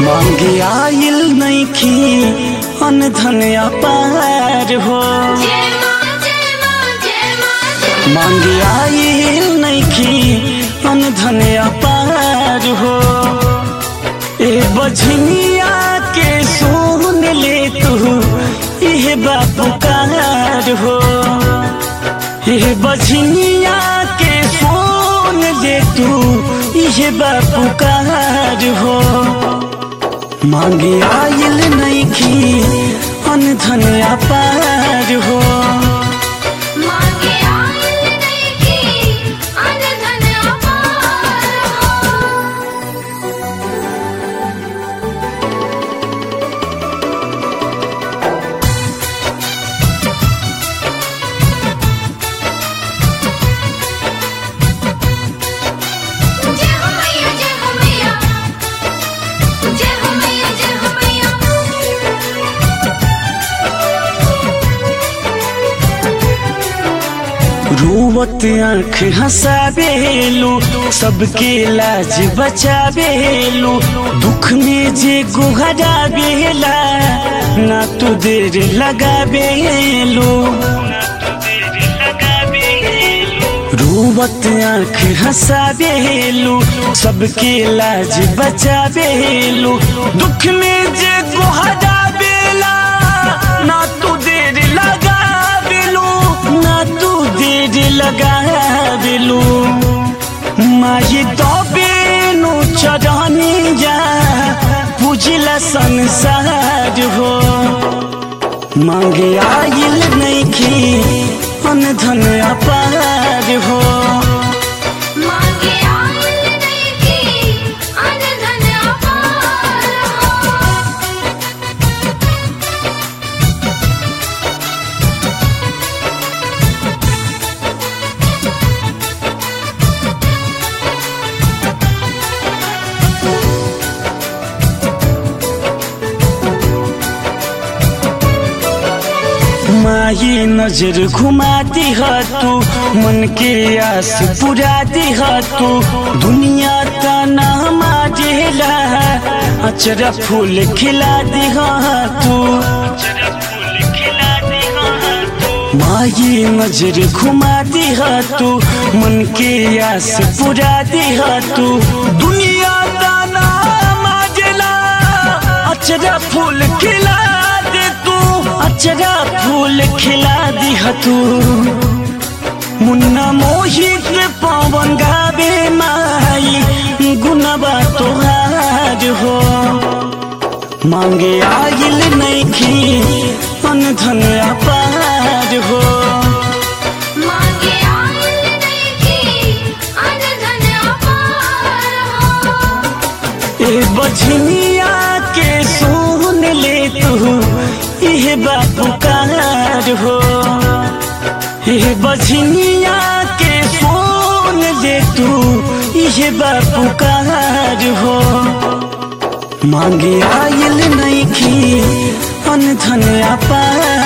मांगे आइल नैखी अन धन अपार हो जय मां जय मां जय मां जय मांगे आइल नैखी अन धन अपार हो ए बझनिया के सुन ले तू इह बापुकार हो ए बझनिया के सुन ले तू इह बापुकार हो मांगे आइल नैखी अन धन अपार हो मांगे आइल नैकी अन धन अपार हो जय हो मैया जय हो मैया जय हो मैया जय हो मैया रूवत आंख हंसाबेलू सबके लाज बचाबेलू दुख में जे गुहराबेला ना तू देर लगाबेलू रूवत आंख हंसाबेलू सबके लाज बचाबेलू दुख में जे गुहराबेला ना तू देर लगाबेलू ना तू देर लगाबेलू माही तो बेनु चढ़ानी जा पूजला संसार हो मांगे आइल नैखी अन धन अपार हो मांगे आइल नैकी अन धन अपार हो माही नजर घुमाती है तू मन के आस पुराती है तू दुनिया का नाम आजेला अचरा फूल खिला दी है तू माही नजर घुमाती है तू मन के आस पुराती है तू दुनिया का नाम आजेला अचरा फूल खिला दे तू अचरा फूल खिला दी तू मुन्ना मोहित पवन गावे माई गुनबा तोहार हो मांगे आइल नैखी अन धन अपार हो मांगे आइल नैकी अन धन अपार हो ए बझनिया के सुन ले तू इह बापुकार हो ए बझनिया के सुन ले तू इह बापुकार हो मांगे आइल नैखी अन धन अपार